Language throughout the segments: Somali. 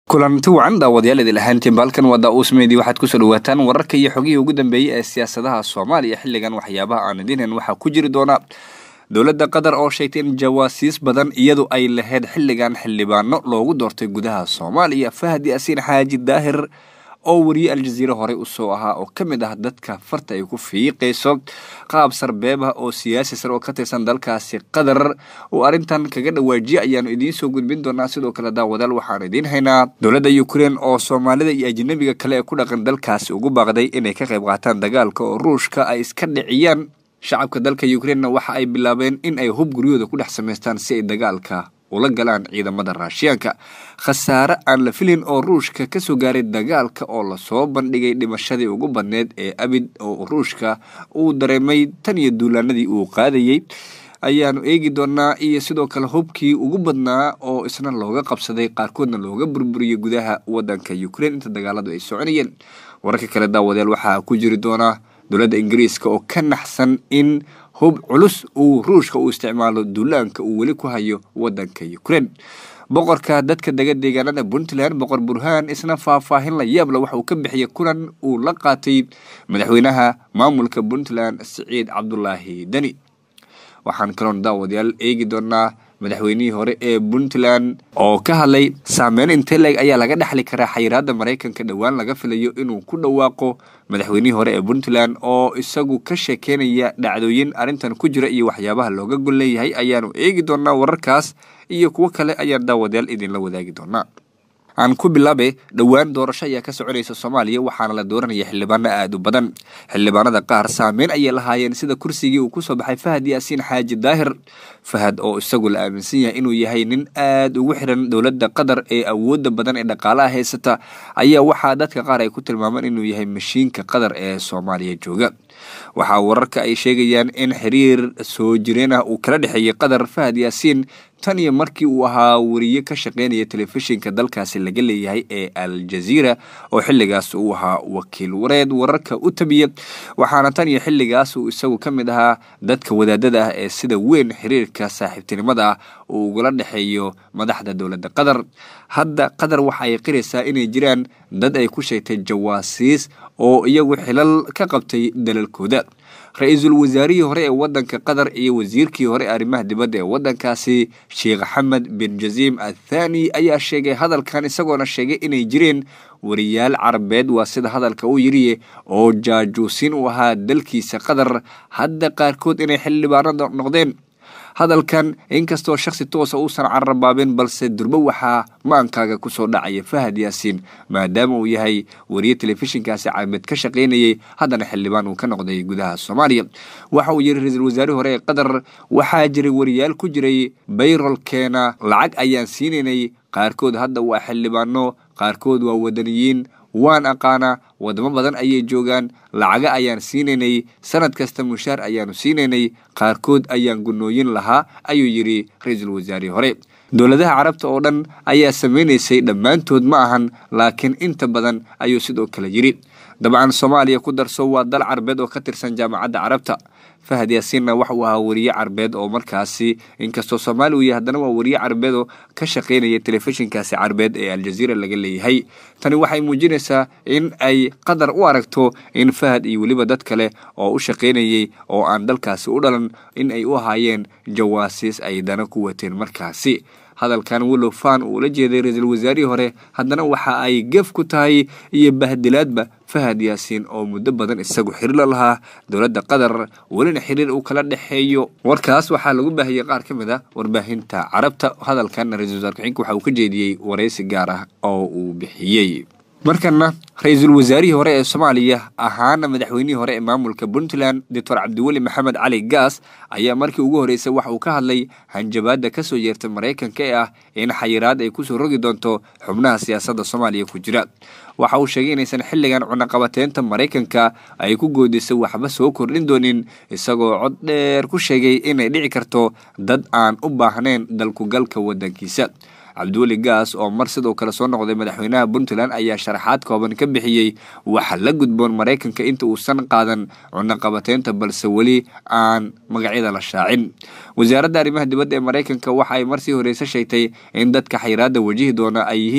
kulanti wacan daawadayaal idil ahaantiin baalkan waa daa-uus meedi waxaad kusoo dhawaataan wararka iyo xogihii ugu dambeeyey ee siyaasadaha soomaaliya xilligan waxyaabaha aan idinhan waxaa ku jiri doona dowladda qatar oo sheegtay in jawaasiis badan iyadu ay lahayd xilligan xildhibaano loogu doortay gudaha soomaaliya fahad yaasiin xaaji daahir oo wariye aljaziire horey usoo ahaa oo ka mid ah dadka farta ay ku fiiqayso qaab sarbeeb ah oo siyaasi sar oo ka tirsan dalkaasi qatar uu arrintan kaga dhawaajiye ayaanu idiin soo gudbin doonaa sidoo kale daawadaal waxaan idiin haynaa dowladda ukrein oo soomaalida iyo ajnabiga kale ee ku dhaqan dalkaasi ugu baaqday inay ka qayb qaataan dagaalka oo ruushka ay iska dhiciyaan shacabka dalka ukreinna waxa ay bilaabeen in ay hub guryahooda ku dhex samaystaan si ay dagaalka ula galaan ciidamada raashiyaanka khasaare aan la filin oo ruushka kasoo gaaray dagaalka oo lasoo bandhigay dhimashadii ugu badneyd ee abid oo ruushka uu dareemay tan iyo duulaanadii uu qaadayey ayaanu eegi doonaa iyo sidoo kale hubkii ugu badnaa oo isna looga qabsaday qaarkoodna looga burburiyey gudaha wadanka ukrein inta dagaaladu ay soconayeen wararka kale daawadayaal waxaa ku jiri doonaa dowladda ingiriiska oo ka naxsan in hub culus uu ruushka uu isticmaalo duulaanka uu weli ku hayo wadanka ukrein boqorka dadka dega deegaanada puntland boqor burhaan isna faahfaahin la yaabla waxa uu ka bixiyay kulan uu la qaatay madaxweynaha maamulka puntland siciid cabdulaahi deni waxaan kaloon daawadayaal eegi doonaa madaxweynihii hore ee puntland oo ka hadlay saameyn inteleg ayaa laga dhexli karaa xayiraada maraykanka dhowaan laga filayo inuu ku dhawaaqo madaxweynihii hore ee puntland oo isagu ka sheekeynaya dhacdooyin arrintan ku jira iyo waxyaabaha looga gol leeyahay ayaanu eegi doonaa wararkaas iyo kuwo kale ayaan daawadayaal idinla wadaagi doonaa aan ku bilaabe dhowaan doorasho ayaa ka soconaysa soomaaliya waxaana la dooranaya xildhibaano aada u badan xildhibaanada qaar saameyn ayay lahaayeen sida kursigii uu kusoo baxay fahad yaasiin xaaji daahir fahad oo isagu la aaminsan yahay inuu yahay nin aada ugu xiran dowladda qatar ee awoodda badan ee dhaqaalaha haysata ayaa waxaa dadka qaar ay ku tilmaameen inuu yahay mashiinka qatar ee soomaaliya jooga waxaa wararka ay sheegayaan in xiriir soo jireen ah uu kala dhexeeyey qatar fahad yaasiin tan iyo markii uu ahaa wariye ka shaqeynaya telefishinka dalkaasi laga leeyahay ee al jaziira oo xilligaas uu ahaa wakiil wareed wararka u tabiya waxaana tan iyo xilligaas uu isagu ka mid ahaa dadka wadaadada ah ee sida weyn xiriirka saaxiibtinimada ah uu ugula dhexeeyo madaxda dowladda qatar hadda qatar waxa ay qiraysaa inay jiraan dad ay ku sheegtay jawaasiis oo iyagu xilal ka qabtay dalalkooda ra-iisul wasaarihii hore ee wadanka qatar iyo wasiirkii hore ee arrimaha dibadda ee wadankaasi sheekh axmed bin jaziim athani ayaa sheegay hadalkan isagoona sheegay inay jireen wariyaal carabeed waa sida hadalka uu yiriye oo jaajuusin u ahaa dalkiisa qatar hadda qaarkood inay xildhibaano noqdeen hadalkan inkastoo shaksi toosa uusan carabaabin balse durbo waxaa maankaaga kusoo dhacaya fahad yaasiin maadaama uu yahay wariye telefishinkaasi carabeed ka shaqaynayay haddana xildhibaan uu ka noqday gudaha soomaaliya waxa uu yiri ra-iisul wasaarihii hore ee qatar waxaa jiray wariyaal ku jiray bayrolkeena lacag ayaan siinaynay qaarkood hadda waa xildhibaano qaarkood waa wadaniyiin waan aqaanaa wadamo badan ayay joogaan lacaga ayaan siinaynay sanad kasta mushaar ayaanu siinaynay qaarkood ayaan gunooyin lahaa ayuu yidhi ra-iisul wasaarihii hore dowladaha carabta oo dhan ayaa samaynaysay dhammaantood ma ahan laakiin inta badan ayuu sidoo kale yidhi dabcan soomaaliya ku darso waa dal carbeed oo ka tirsan jaamacadda carabta fahad yaasiinna waxa uu ahaa wariye carbeed oo markaasi inkastoo soomaali uu yahay haddana waa wariye carbeed oo ka shaqaynaya telefishinkaasi carbeed ee aljaziira laga leeyahay tani waxay muujinaysaa in ay qatar u aragto in fahad iyo weliba dad kale oo u shaqaynayay oo aan dalkaasi u dhalan in ay u ahaayeen jawaasiis ay dana ku wateen markaasi hadalkan willow fan uu la jeeday ra-iisul wasaarihii hore haddana waxa ay gef ku tahay iyo bahdilaadba fahad yaasiin oo muddo badan isagu xiriir la lahaa dowladda qatar welina xiriir uu kala dhexeeyo warkaas waxaa lagu baahiyey qaar ka mid a warbaahinta carabta hadalkan ra-isul wasaar ku-xigeenka waxa uu ka jeediyey waraysi gaar ah oo uu bixiyey markana ra-iisul wasaarihii hore ee soomaaliya ahaana madaxweynihii hore ee maamulka puntland doctor cabdiweli maxamed cali gaas ayaa markii ugu horreysay waxa uu ka hadlay hanjabaadda kasoo yeertay maraykanka ee ah in xayiraad ay kusoo rogi doonto xubnaha siyaasadda soomaaliya ku jira waxa uu sheegay inaysan xilligan cunaqabateynta maraykanka ay ku goodisay waxba soo kordhin doonin isagoo cod dheer ku sheegay inay dhici karto dad aan u baahnayn dalkugalka waddankiisa cabdiweli gaas oo mar sidoo kale soo noqday madaxweynaha puntland ayaa sharaxaad kooban ka bixiyey waxa la gudboon maraykanka inta uusan qaadan cunaqabateynta balse weli aan magacyada la shaacin wasaaradda arrimaha dibadda ee maraykanka waxa ay marsii horeyse sheegtay in dadka xayiraadda wajihi doona ay yihiin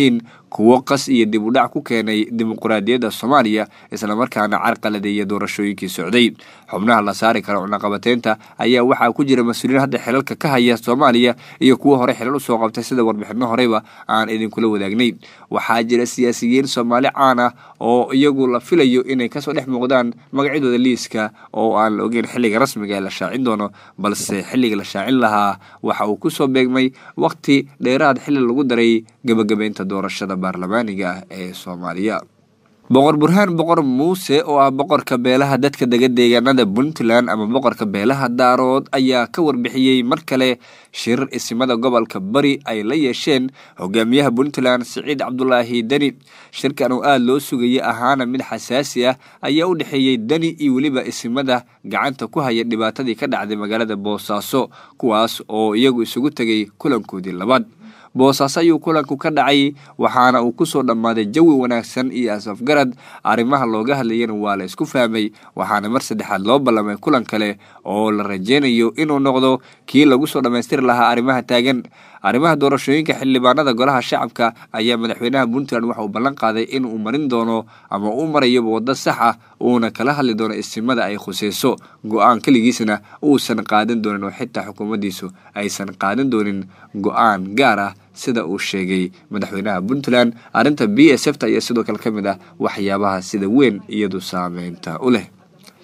kuwo qas iyo dib u dhac ku keenay dimuquraadiyadda soomaaliya islamarkaana carqaladeeya doorashooyinkii socday xubnaha la saari kara cunaqabateynta ayaa waxaa ku jira mas-uuliyiin hadda xilalka ka haya soomaaliya iyo kuwo hore xilal usoo qabtay sida warbixino horeyba aan idinkula wadaagnay waxaa jira siyaasiyiin soomaali caan ah oo iyagu la filayo inay kasoo dhex muuqdaan magacyadooda liiska oo aan la ogeyn xilliga rasmiga ee la shaacin doono balse xilliga la shaacin lahaa waxa uu kusoo beegmay waqti dheeraad xilli lagu daray gebagabeynta doorashada baarlamaaniga ah ee soomaaliya boqor burhaan boqor muuse oo ah boqorka beelaha dadka dega deegaanada puntland ama boqorka beelaha daarood ayaa ka warbixiyey mar kale shirar isimada gobolka bari ay la yeesheen hogaamiyaha puntland siciid cabdulaahi deni shirkan oo aada loo sugayay ahaana mid xasaasi ah ayaa u dhexeeyey deni iyo weliba isimada gacanta ku haya dhibaatadii ka dhacday magaalada boosaaso kuwaas oo iyagu isugu tegay kulankoodii labaad boosaaso ayuu kulanku ka dhacay waxaana uu kusoo dhammaaday jawi wanaagsan iyo asafgarad arrimaha looga hadlayana waa la isku fahmay waxaana mar saddexaad loo ballamay kulan kale oo la rajeynayo inuu noqdo kii lagu soo dhammaystiri lahaa arrimaha taagan arrimaha doorashooyinka xildhibaanada golaha shacabka ayaa madaxweynaha puntland waxa uu ballan qaaday inuu marin doono ama uu marayaba waddo sax ah uuna kala hadli doono isimada ay khuseyso go-aan keligiisna uusan qaadan doonin oo xitaa xukuumaddiisu aysan qaadan doonin go-aan gaar ah sida uu sheegay madaxweynaha puntland arrinta b s f ta ayaa sidoo kale ka mid ah waxyaabaha sida weyn iyadu saameynta u leh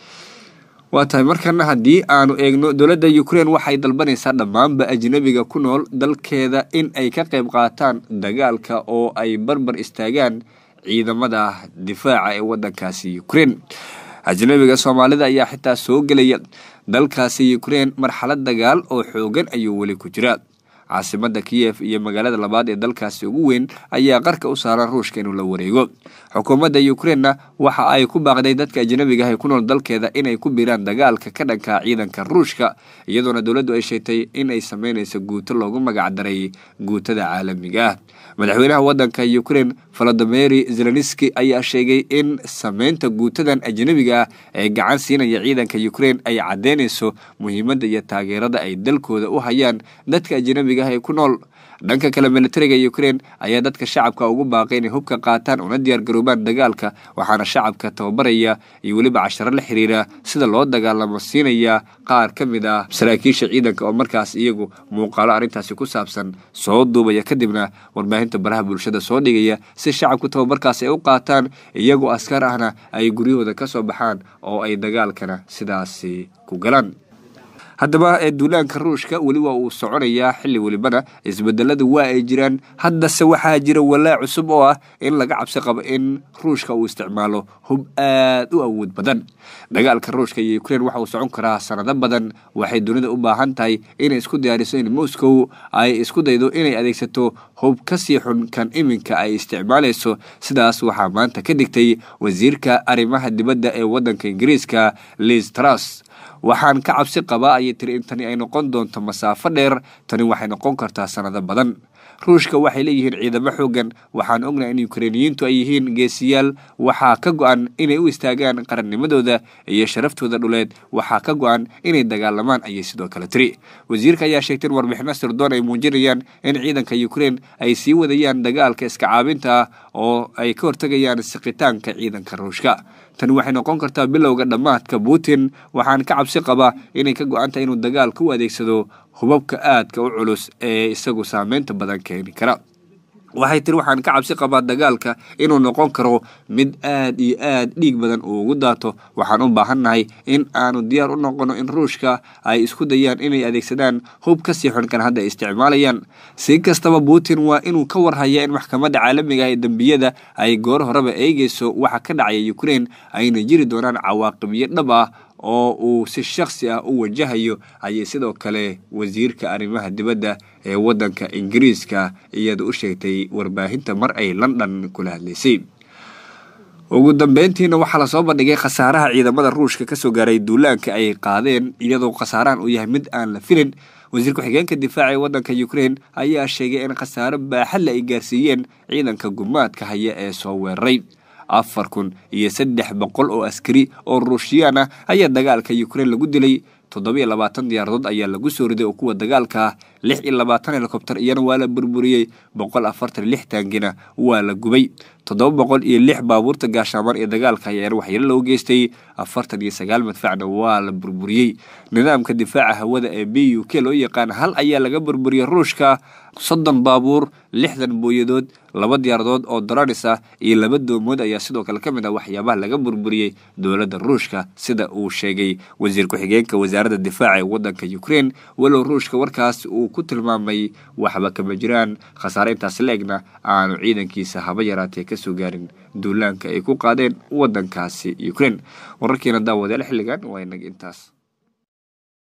waa tahay markana haddii aanu eegno dowladda ukraine waxay dalbanaysaa dhammaanba ajnabiga ku nool dalkeeda in ay ka qayb qaataan dagaalka oo ay barbar istaagaan ciidamada difaaca ee wadankaasi ukraine ajnabiga soomaalida ayaa xitaa soo gelaya dalkaasi ukraine marxalad dagaal oo xoogan ayuu weli ku jira caasimada kiyef iyo magaalada labaad ee dalkaasi ugu weyn ayaa qarka u saaran ruushka inuu la wareego xukuumadda ukrainena waxa ay ku baaqday dadka ajnabiga ah ee ku nool dalkeeda inay ku biiraan dagaalka ka dhanka ciidanka ruushka iyadoona dowladdu ay sheegtay in ay sameynayso guuto loogu magacdaray guutada caalamiga ah madaxweynaha wadanka ukraine volodimeri zelenski ayaa sheegay in sameynta guutadan ajnabiga ah ee gacan siinaya ciidanka ukraine ay caddeynayso muhiimadda iyo taageerada ay dalkooda u hayaan dadka ajnabiga ah ee ku nool dhanka kale militariga ukraine ayaa dadka shacabka ugu baaqay inay hubka qaataan una diyaar garoobaan dagaalka waxaana shacabka tababaraya iyo weliba casharo la xiriira sida loo dagaalamo siinaya qaar ka mid ah saraakiisha ciidanka oo markaas iyagu muuqaalo arrintaasi ku saabsan soo duubaya kadibna warbaahinta baraha bulshada soo dhigaya si shacabku tababarkaas ay u qaataan iyagoo askar ahna ay guryahooda ka soo baxaan oo ay dagaalkana sidaasi ku galaan haddaba ee duulaanka ruushka weli waa uu soconayaa xilli welibana isbedelada waa ay jiraan haddase waxaa jira walaac cusub oo ah in laga cabsi qabo in ruushka uu isticmaalo hub aad u awood badan dagaalka ruushka iyo ukraine waxa uu socon karaa sanado badan waxay dunida u baahan tahay inay isku diyaariso in moscow ay isku daydo inay adeegsato hub kasii xun kan iminka ay isticmaalayso sidaas waxaa maanta ka digtay wasiirka arrimaha dibadda ee waddanka ingiriiska liz tras waxaan ka cabsi qabaa ayay tiri in tani ay noqon doonto masaafo dheer tani waxay noqon kartaa sanado badan ruushka waxay leeyihiin ciidamo xoogan waxaan ognahay in ukreiniyiintu ay yihiin geesiyaal waxaa ka go-an inay u istaagaan qarannimadooda iyo sharaftooda dhuleed waxaa ka go-an inay dagaalamaan ayay sidoo kale tiri wasiirka ayaa sheegtay in warbixino sirdoon ay muujinayaan in ciidanka ukraine ay sii wadayaan dagaalka iska caabinta ah oo ay ka hortegayaan siqitaanka ciidanka ruushka tani waxay noqon kartaa bilowga dhammaadka putin waxaan ka cabsi qabaa inay ka go-an tahay inuu dagaalka u adeegsado hubabka aadka u culus ee isagu saameynta badan keeni kara waxay tiri waxaan ka cabsi qabaa dagaalka inuu noqon karo mid aad iyo aad dhiig badan uu ugu daato waxaan u baahannahay in aanu diyaar u noqono in ruushka ay isku dayaan inay adeegsadaan hub kasii xunkan hadda ay isticmaalayaan si kastaba putin waa inuu ka warhaya in maxkamadda caalamiga ah ee dembiyada ay goor horeba eegeyso waxa ka dhacaya ukraine ayna jiri doonaan cawaaqibyo dhab ah oo uu si shakhsi ah u wajahayo ayay sidoo kale wasiirka arrimaha dibadda ee waddanka ingiriiska iyada u sheegtay warbaahinta mar ay london kula hadlaysay ugu dambeyntiina waxaa lasoo bandhigay khasaaraha ciidamada ruushka kasoo gaaray duulaanka ay qaadeen iyadoo khasaarahan uu yahay mid aan la filin wasiir ku-xigeenka difaaca ee waddanka ukraine ayaa sheegay in khasaaro baaxadle ay gaarsiiyeen ciidanka gumaadka haya ee soo weeraray afar kun iyo saddex boqol oo askari oo ruushiyaan ah ayaa dagaalka ukraine lagu dilay toddobiyo labaatan diyaaradood ayaa lagu soo riday oo kuwa dagaalka ah lix iyo labaatan helikobter iyana waa la burburiyey boqol afartan iyo lix taangina waa la gubay toddoba boqol iyo lix baabuurta gaashaaman ee dagaalka ayaana waxyeelo loo geystay afartan iyo sagaal madfacna waa la burburiyey nidaamka difaaca hawada ee b u k loo yaqaan hal ayaa laga burburiyey ruushka soddon baabuur lixdan booyadood laba diyaaradood oo dararis ah iyo laba doomood ayaa sidoo kale ka mid ah waxyaabaha laga burburiyey dowladda ruushka sida uu sheegay wasiir ku-xigeenka wasaaradda difaaca ee waddanka ukraine walow ruushka warkaas uu ku tilmaamay waxba kama jiraan khasaare intaas la-egna aanu ciidankiisa haba yaraatee kasoo gaarin duulaanka ay ku qaadeen waddankaasi ukraine wararkiina daawadayaal xilligan waa inaga intaas